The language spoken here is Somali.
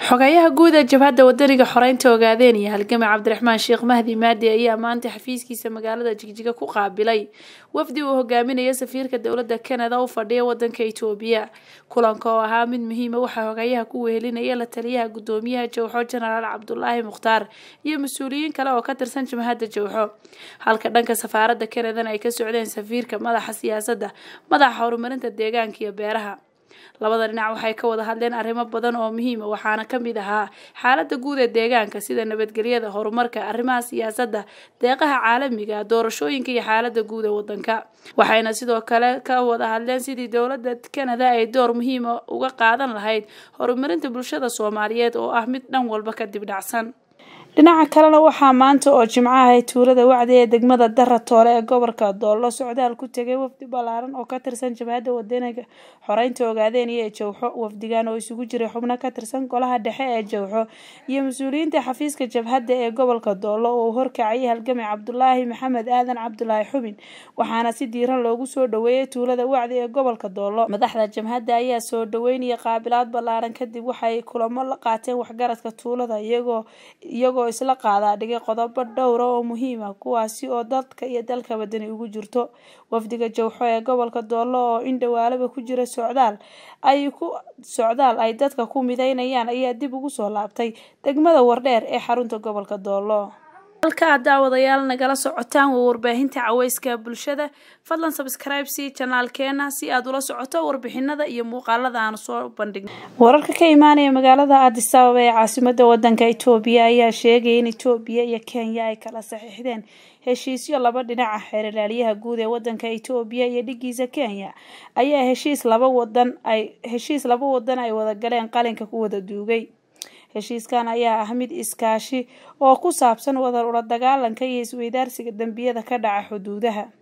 xogayaha guud ee jabhadda wadaniga xoreynta ogaadeen iyo halgame cabdiraxmaan sheekh mahdi maadi ayaa maanta xafiiskiisa magaalada jigjiga ku qaabilay wafdi uu hogaaminaya safiirka dowladda kanada u fadhiya wadanka itoobiya kulanka oo ahaa mid muhiima waxaa xogayaha ku wehelinaya la taliyaha gudoomiyaha jowxo jenaraal cabdulaahi mukhtaar iyo mas-uuliyiin kale oo ka tirsan jamhadda jowxo halka dhanka safaaradda kanadana ay ka socdeen safiirka madaxa siyaasadda madaxa horumarinta deegaanka iyo beeraha labada dhinac waxay ka wada hadleen arrimo badan oo muhiima waxaana ka mid ahaa xaaladda guud ee deegaanka sida nabadgelyada horumarka arrimaha siyaasadda deeqaha caalamiga doorashooyinka iyo xaaladda guud ee wadanka waxayna sidoo kale ka wada hadleen sidii dowladda kanada ay door muhiima uga qaadan lahayd horumarinta bulshada soomaaliyeed oo ah mid dhan walba kadib dhacsan dhinaca kalena waxaa maanta oo jimco ahay tuulada wacdi ee degmada dara toole ee gobolka doollo socdaal ku tegay wafdi ballaaran oo ka tirsan jabhadda wadaniga xoreynta ogaadeenaya ee jowxo wafdigan oo isugu jiray xubno ka tirsan golaha dhexe ee jowxo iyo mas-uuliyiinta xafiiska jabhadda ee gobolka doollo oo uu horkacayay halgame cabdulaahi maxamed aadan cabdulaahi xubin waxaana si diiran loogu soo dhaweeyay tuulada wacdi ee gobolka doollo madaxda jabhadda ayaa soo dhaweynaya qaabilaad ballaaran kadib waxay kulamo la qaateen waxgaradka tuulada iyagoo iyagoo isla qaadaa dhigay qodobo dhowra oo muhiim ah kuwaasi oo dadka iyo dalka badani ugu jirto wafdiga jowxo ee gobolka doollo oo in dhawaalaba ku jira socdaal ay ku socdaal ay dadka ku mideynayaan ayaa dib ugu soo laabtay degmada wardheer ee xarunta gobolka doollo halkaa daawadayaal nagala socotaan waa warbaahinta caweyska bulshada fadlan sabscribe si janaalkeena si aad ula socoto warbixinada iyo muuqaalada aan soo bandhigno wararka ka imaanaya magaalada addis ababa ee caasimada wadanka itoobiya ayaa sheegaya in itoobiya iyo kenya ay kala saxiixdeen heshiisyo laba dhinaca xeerlaaliyaha guud ee wadanka itoobiya iyo dhigiisa kenya ayaa heshiis laba wadan ay heshiis laba wadan ay wada galeen qalinka ku wada duugay heshiiskan ayaa ah mid iskaashi oo ku saabsan wadar ula dagaalanka iyo isweydaarsiga dembiyada ka dhaca xuduudaha